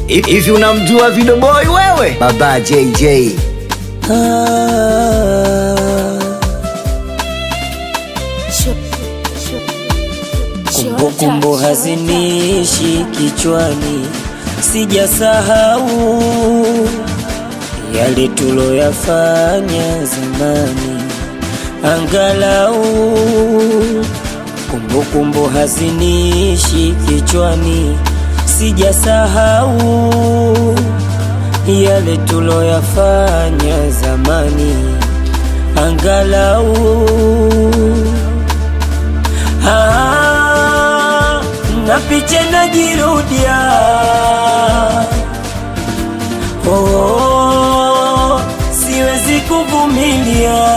Hivi unamjua Video Boy wewe? Baba JJ. Kumbukumbu hazinishi kichwani, sijasahau yale tuloyafanya zamani, angalau kumbukumbu hazinishi kichwani, sijasahau yale tuloyafanya zamani, angalau Ah, na picha najirudia oh, siwezi kuvumilia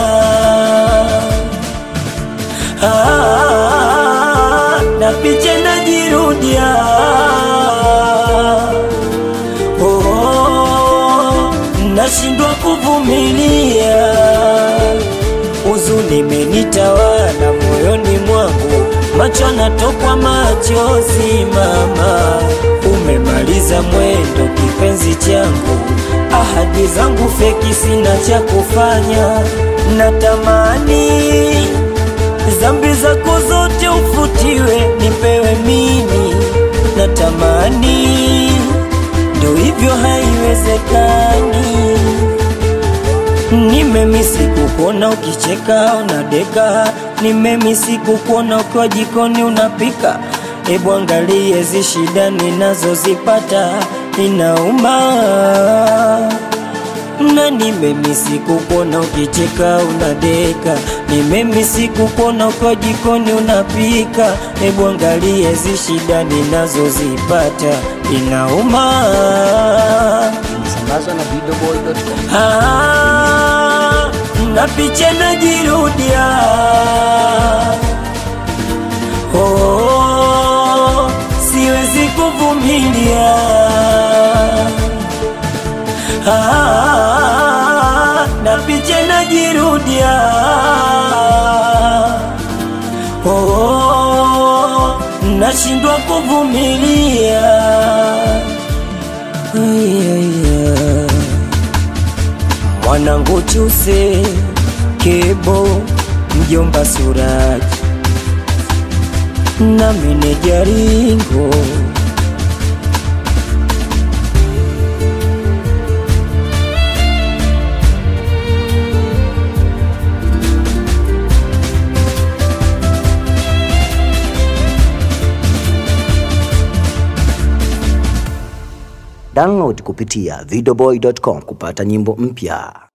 ah, na picha najirudia oh, nashindwa kuvumilia huzuni imenitawala moyoni mwangu, macho natokwa machozi. Mama, umemaliza mwendo kipenzi changu, ahadi zangu feki, sina cha kufanya. Natamani dhambi zako zote ufutiwe, nipewe mimi. Natamani ndo hivyo, haiwezekani. Nimemisi kukuona ukicheka unadeka, nimemisi kukuona ukiwa jikoni unapika. Ebu angalie hizi shida ninazozipata, inauma na nimemisi kukuona ukicheka unadeka, nimemisi kukuona ukiwa jikoni unapika. Ebu angalie hizi shida ninazozipata, inauma Sambazwa na videoboy.com. Ah, na picha najirudia oh, siwezi kuvumilia ah, na picha najirudia oh, nashindwa kuvumilia yeah. Mwanangu Chuse Kebo mjomba Suraji na meneja Ringo Download kupitia videoboy.com kupata nyimbo mpya.